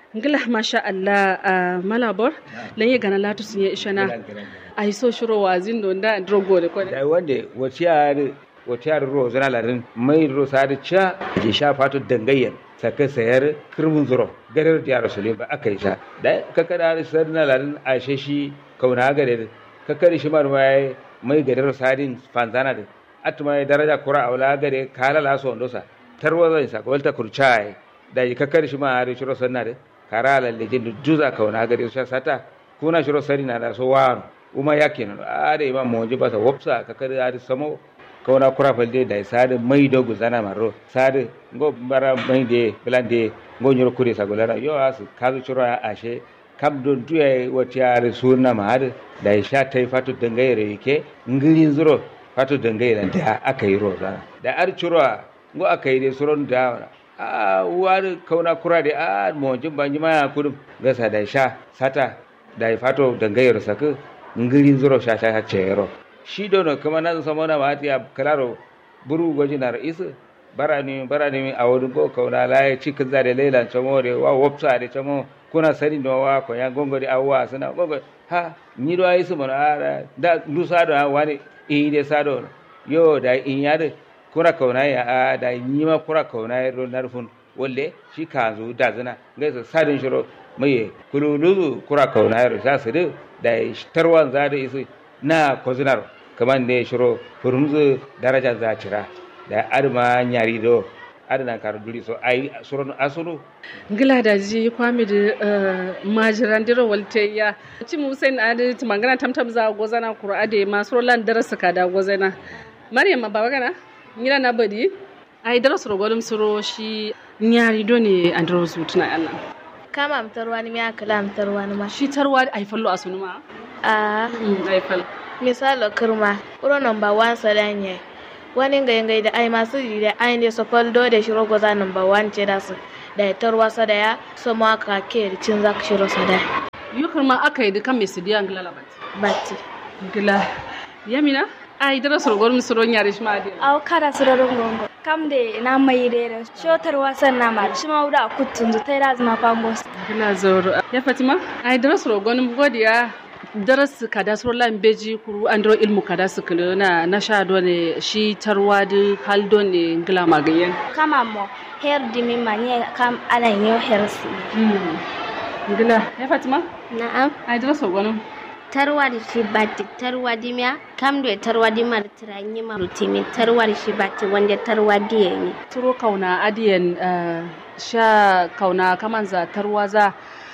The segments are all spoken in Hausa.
ngila masha Allah a malabor lan ye gana latu sun ye ishana ai so shiro wazin don da drogo da kone da wanda waciyar waciyar ro zana larin mai ro sadi cha ke sha fatu dangayyar saka sayar kirmin zuro gadar da rasulun ba aka yi sha da kakada da sarna larin a shi kauna gare kakari shi mar mai mai gadar sadin fanzana da atuma daraja kura awla gare kala la so ndosa tarwa zai sa ko ta kurchai da yi kakari shi ma har shiro sanna da kara la lejin juza kauna gare sha sata kuna shiro sari na da so wa uma yakin a da imam moji ba sa wopsa kakari har samo kauna kura falde da sade mai do guzana maro sade ngo bara mai de blande ngo nyoro kure sa golara yo as kazu shiro ashe kam don tuya wata yare suna ma har da ya sha ta yi fatu dangayere yake ngirin zuro fatu dangayere da aka yi roza da ar curwa ngo aka yi dai suron da a war kauna kura da a mojin banji ma kudum gasa da sha sata da ya fatu dangayere saka ngirin zuro sha sha cero shi dono kuma nan sama na ma ya kalaro buru goji na ra'isu barani barani a wani go kauna la ya cikin zare lailan chamo de wa wopsa de chamo kuna sani no wa ko ya gongo de awwa sana gongo ha ni do ayi sumo ara da lusa do wani e de sado yo da in ya de kuna kauna ya a da ni ma kura kauna ya ro narfun walle shi ka zo da zina gaisa sadin shiro mai kululu kura kauna ya ro sa su da tarwan za da isu na kozinar kaman ne shiro furumzu daraja za cira da arma nyari do adana kar duri so ai suron asuru ngila da ji kwami da majiran dira walte ya ci musain adi timangana tamtam za gozana qur'a de ma surolan darasa ka da gozana maryam baba gana ngila na badi ai darasa ro golum suro shi nyari do ne andro zutuna Allah kama amtarwa ni miya kala amtarwa ni ma shi tarwa ai fallo asunu ma a ai fal misalo kirma uro number 1 sadanye wani ngai da ai masu yi da ai ne sofal do da shiro goza number 1 ce da su da ya tarwa sada ya so ma ka ke cin zaka shiro sada yukar ma aka yi dukan mai sidiya ngila labat batti ngila yamina ai dara sorgor mi soro nyare shi ma de aw kada sororon gongo kam de na mai de shotar wasan na ma shi ma wuda kutun zu tai razma pambos ngila zoro ya fatima ai dara sorgor mi godiya daras kada soro lan beji kuru andro ilmu kada su kulu na na sha do ne shi tarwa da hal do ne ngila magayen kama mo her dimi manye kam ala nyo hersi ngila ya fatima na'am ai dara sorgor tarwar shi bati tarwadi miya kam do tarwadi mar tiranyi mar timi tarwar shi bati wanda tarwadi ne turo kauna adiyan sha kauna kaman za tarwaza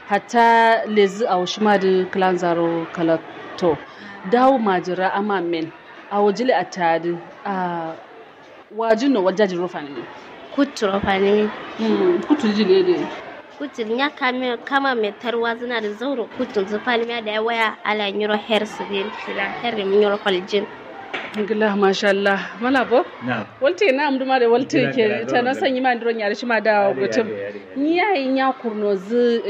hatta lezi a shima da klan zaro kalato dawo majira ama men a wajile a tadi a wajin no wajaji rufa ne kutu rufa ne kutu jile ne kutun ya kame kama mai tarwa zina da zauro kutun zufal miya da ya waya ala nyuro her sigin shila her mi nyuro kwaljin ngila masha Allah mala bo walte na amdu ma da walte ke ta na sanyi ma ndron yari shima da gutum ni yayi nya kurno zu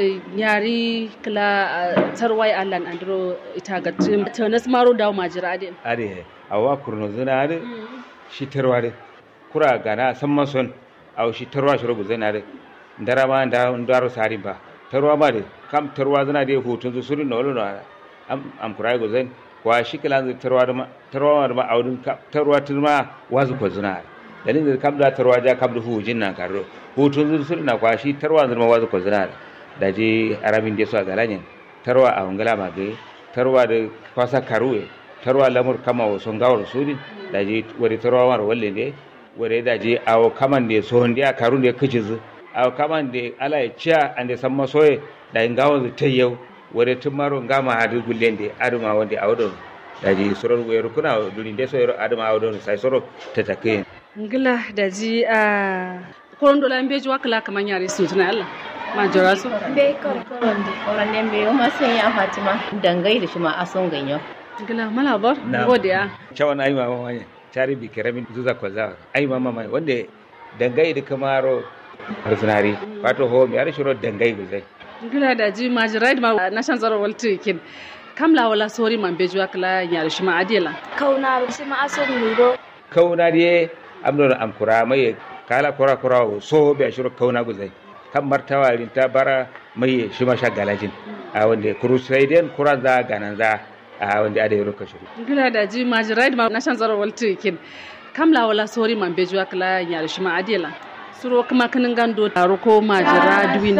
yari kala tarwai Allah andro ita ga tim ta nas maro da majira ade ade awa kurno zuna ade shi tarwa de kura gana san mason aw shi tarwa shi rubu zana de ndara ma nda ndaro sari ba tarwa ma de kam tarwa zana de hutun zu suri no no am am kurai go zan kwa shi kala zai tarwa da tarwa da ma audun tarwa turma wazu ko zuna dalin da kam da tarwa ja kam da hujin nan karo hutun zu suri na kwa shi tarwa zuma wazu ko zuna da je arabin da su a galanyen tarwa a hungala ma gai tarwa da kwasa karuwe tarwa lamur kama wa son gawar suri da je wari tarwa mar walle ne wari da je awo kaman da so hundiya karun da kici zu awo kaman da ala ya ciya an da san masoye da in gawar zu tayyau wore tummaro ngama hadu gullende aduma wonde awɗon daji soron weeru kuna duni nde soyro aduma awɗon say soro tatake ngila daji a koron dola mbeji wakala kaman yare sutuna Allah ma jora su be kor koron de koron ne be ma sai ya Fatima dangai da shi ma ason ganyo ngila mala bor godiya cawan ay mama manya cari bi keramin zuza kwaza ay mama manya wonde dangai da kamaro arsunari wato ho mi ari shiro dangai guzai gila da ji majirai ma na shan zaro walti kin kam la wala sori man beju akla nyar shi ma adela kauna shi ma aso muro kauna die amdo amkura mai kala kura kura so be ashiro kauna guzai kan martawa rinta bara mai shi ma sha galajin a wanda crusadian kuran za ganan za a wanda ada yoro kashiru gila da ji majiraid ma na shan zaro walti kin kamla wala sori man bejuwa kala nyar shi ma adela suro kuma kinin gando taro ko majira duwin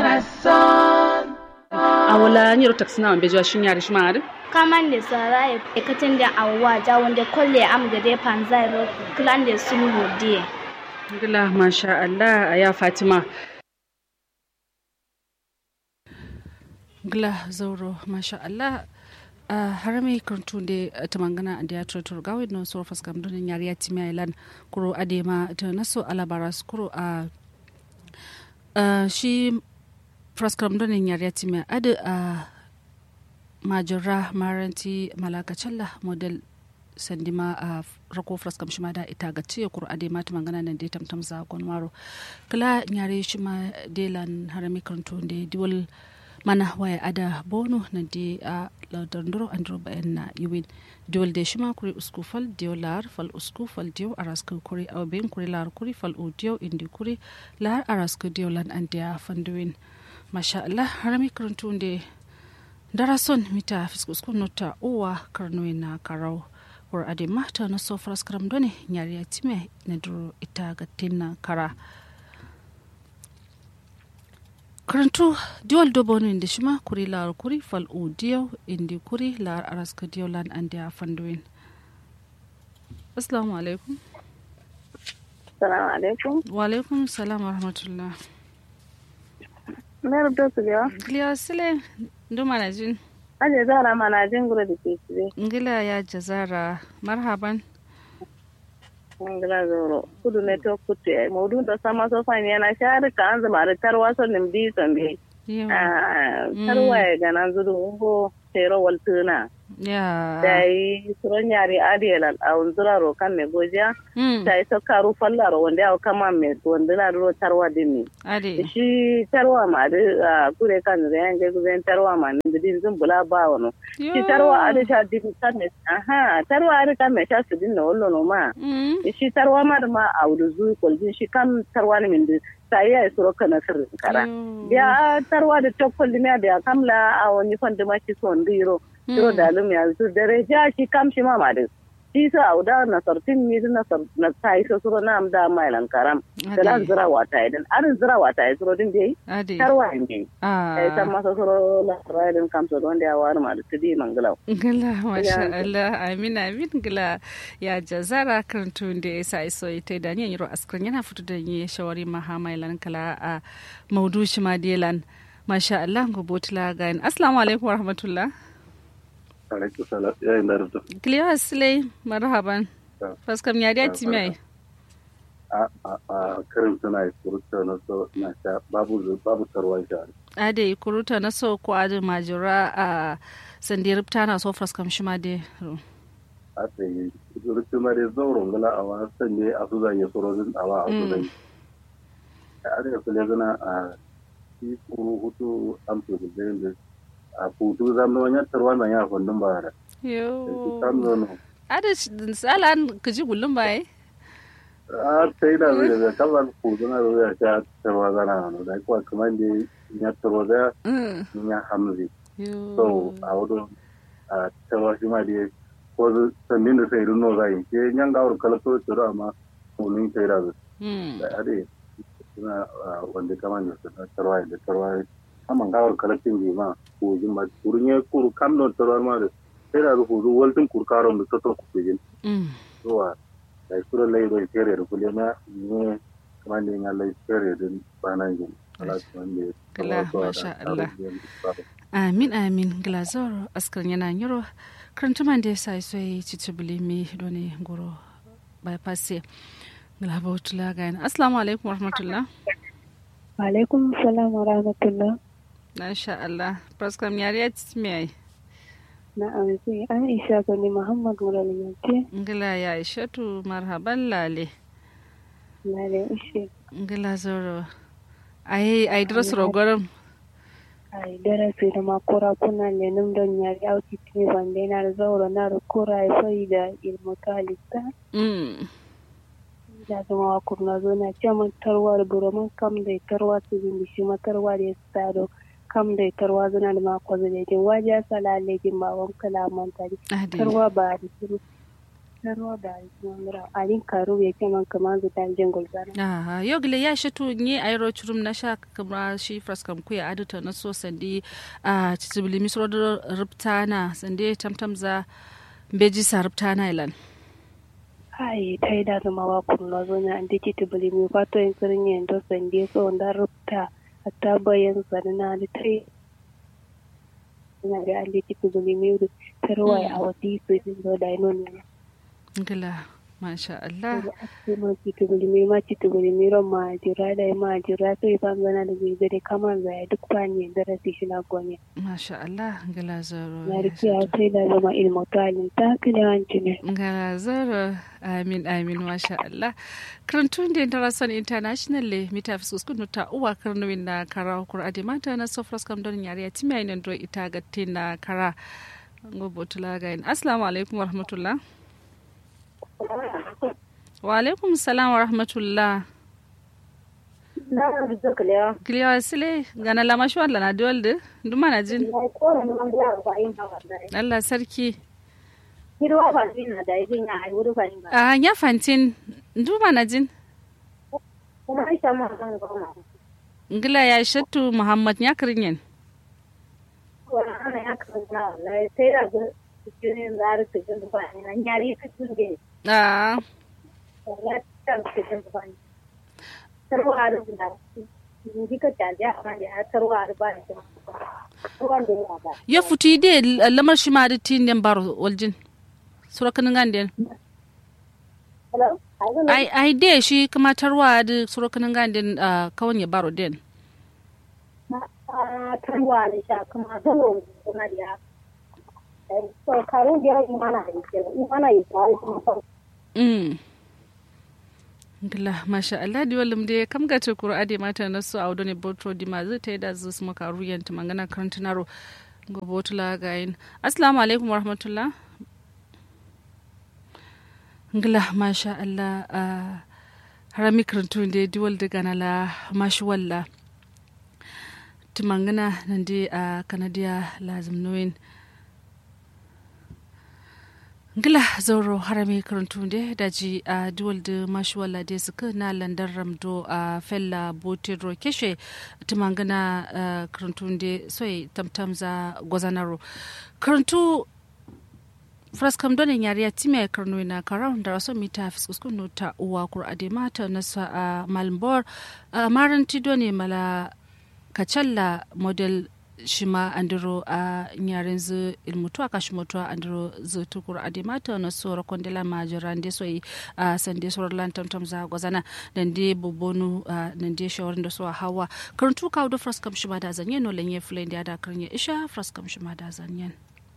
a wala nyiro taksina man bejuwa shin yar shi ma adi kaman da sara ya katin da awwa ja wanda kolle am gade panzai ro klan da sunu hodiye gila masha Allah a ya Fatima gila zauro masha Allah a harame kantu da ta mangana da ya tutur gawai na so faskam don yari ya timi island kuro adema ta naso alabara kuro a shi faskam don yari ya timi adu a majira maranti malakacalla model sandima a rako fraskam shima da ita ga ce kur ade mata magana nan dai tamtam za gon maro kala nyare shima delan harami kanto de diwal mana waya ada bono nan de a ladandro andro bayan na yuwin diwal de shima kuri usku fal diyo lar fal usku fal diyo araska kuri aw ben kuri lar kuri fal o diyo indi kuri lar araska diyo lan andiya fanduwin masha Allah harami kanto de darason mita fiskuskun nota uwa karnoyi na karau war ade mata na so faras karam done nyari ya time na duro ita ga tinna kara karantu diwal dobo no inde shima kuri lar kuri fal u diyo indi kuri lar araska diyo lan ande a fanduin assalamu alaikum Salamu alaikum. wa alaikum salam wa rahmatullah Mayar da su yawa. gliya sile ndo manajin Aje zara mana jin gura da ke cire. ngila ya jazara marhaban Ngila zoro. Kudu ne to kutu ya. Maudu da sama so fani yana shari ka an zama da tarwa so nim bi son bi. Yau. Tarwa ya gana zuru ungo tero waltuna. ya Da yi suron yari adiyal a unzura ro kan me gojiya. Mm, Da yi so karu fallaro wanda ya kama me wanda na ro tarwa dimi. ade Shi tarwa ma da kure kan zai yanke guzen tarwa ma ni bidin zun bula ba wano. Yo. shi tarwa ari sha dibi kame aha tarwa ari kame sha su dinna wallo no ma Mm, shi tarwa ma da ma a wudu zu koljin shi kam tarwa ne min sai ya suro kana sirrin kara yo. ya tarwa da tokkol dimiya da kamla a wani fanda ma shi son diro diro da lum ya zu dare ja shi kam shi ma ma da shi sa a wuda na sartin mi na sar na sai so suro na am da mai lan karam da lan zira wata idan arin zira wata ya suro din bai ade tarwa in bai ah ai san masa suro la raidin kam so don da ya war ma da tudi mangalau gila masha Ya. Allah amin amin gila ya jazara kan tun da ya sa iso ita da ni yiro askran yana fito da ni shawari maha mai lan kala a maudu shi ma delan masha Allah go botla ga assalamu alaikum wa rahmatullah alaikum salam ya yi narda kliya asle marhaban Ya. faskam ya da ti mai a a a karin suna yi surutu na so na sha babu zu- babu tarwan sha ade kuruta na so ko ade majura a sandir tana so faskam shi ma de a ta yi surutu ma dai zauren gala a wasan ne a su zan yi surozin a wa a su zan yi a arewa su ne zana a shi kuru hutu amsu da zai da a hutu zan wani tarwa na ya fundin ba da shi yo kan zono ade salan kaji gullum bai a ta yi da zai da kamar hutu na zai sha tarwa zana na da kuwa kamar da ya tarwa da mm ya hamzi yo so a wurin a cewa shi ma da ko sannin da sai runo zai ke yan gawar kalato tsoro amma munin sai da mm da ade suna wanda kama da su na tarwa da tarwa amma gawar kalatin bi ma ko jin ma kurun ya kuru kam don tarwa ma da sai da ku zu waltin kurkaron da toto ku jin mm zuwa da sura lai da fere da kule na ne kama da yan lai fere da banan jin Allah wanda Kala, masha Allah. amin amin glazor askar yana yiro karantuman da ya sa iso ya yi cicibili mi doni goro bypass glabotula ga yana assalamu alaikum warahmatullah alaikum salam wa rahmatullah masha Allah praskam yari ya ci mai na amsi aisha gani muhammad muralimance ngila ya ishatu marhaban lale na da ishe ngila zoro ai ai dras rogorum ai darasi da makura kuna ne num don yari auki tini wanda yana da zauro na da kura ya soyi da ilmu kalista mm da zama wa kurna zo na ce man tarwa da buroman kam da tarwa su bin shi ma tarwa da ya stado kam da tarwa zana da ma kwazo da jin waje sala legin ba wan kalaman tari tarwa ba da su tarwa ba da su mura alin karu ya ce man kaman zu ta jin gulbana aha yo gile ya shi tu ni ayro churum na sha kamra shi fraskam ku ya adata na so sandi a titibili misro da ruptana sandi tamtam za beji sa ruptana ilan ai ta yi da zama wa kurna zo na an dake tibili mi fato yin tsirin yin to sandi so da rupta hatta bayan zanna da ta yi na ga an dake tibili mi tarwa a wadi su yi zo da ino ne gila masha Allah sai ma kitu bulimi ma kitu bulimi ron ma jira da ma jira sai fa gana da bai gare kamar da duk fani da rasi shi na gome masha Allah gila zaro na riki a sai da zama ilmu talin ta kila hanci ne gila zaro amin amin masha Allah karantun da international international le mita fi suskun ta uwa karnuwin na kara kura adi mata na sofras kam don yare ya timiya ina do ita ga na kara ngobotula ga in assalamu alaikum warahmatullah wa alaikum salam wa rahmatullah kiliya sile gana lama shi wala na diwalde duma na jin Allah sarki a ya fantin duma na jin ngila ya shattu muhammad ya kirinyen a ya futi de lamar shi ma da tin den baro waljin surakanin ganden ai ai de shi kuma tarwa da surakanin ganden kawon ya baro den tarwa da sha kuma zalo kuma da so karun da imana da imana yi Mm. Gila, masha Allah, di walum de kam ga ce kura ade mata na su audo ne botro di ma zai ta yi da zu su maka ruyan ta mangana karantinaro ga botula ga yin. Assalamu alaikum wa rahmatullah. Gila, masha Allah, uh, harami karantun de di wal daga na la mashi walla. Tumangana nan de a uh, Kanadiya lazim nuwin. ngila zauro harami karantunde daji a duwal da mashuwala da suka na landar ramdo a fella botiro keshe tumangana karantunde soy tamtam za gwazanaro karantu fraskam donin yariya time karno na karau da raso mita fiskuskun ta uwa kur ade mata nasa a malmbor maranti doni mala kacalla model shima andiro a nyaren zu ilmutu aka shimotu andiro zu tukur adimata na sora kondela majira nde so a sande sora lantam tam za gwazana dan de bobonu dan de shawarin da so hawa karantu kawo da fraskam shima da zanyen no lenye flen da da karnya isha fraskam shima da zanyen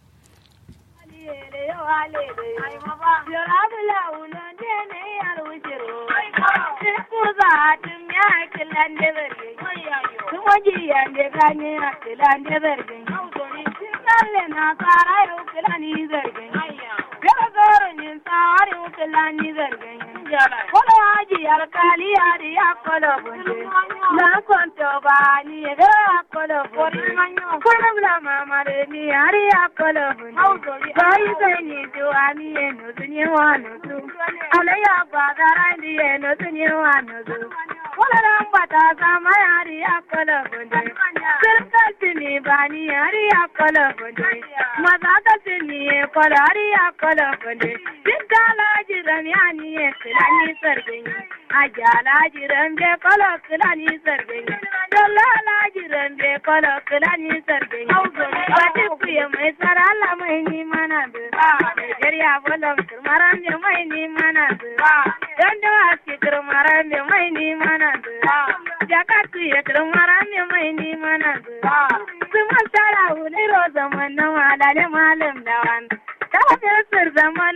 Tumoji yande kanye atilande vergen. Nalle na sara yo kilani vergen. Gaba goro nin sara yo kilani vergen. Kola haji alkali yari ya kola bunde. Na konto ba ni ebe ya kola bunde. Kola bla mama de ni yari ya kola bunde. Bayi sai ni tuwa ni eno tunye wano tu. Ala ya badara ni eno tunye wano tu. Kola rambata sama yari ya kola bunde. Sirkatini bani yari ya kola bunde. Mazakatini ye kola yari ya kola bunde. Siddala jiran yani ye kilani sargin. Ajala jiran be kola kilani sargin. Dalala jiran be kola kilani sargin. Wata kuya mai sarala mai ni mana bi. Nigeria bolon turmaran be mai ni mana bi. Dando aski turmaran be mai ni mana bi. Jakatu ya turmaran be mai ni mana bi. Suma sara wuli ro zaman na malale malam dawan. Ta fi zaman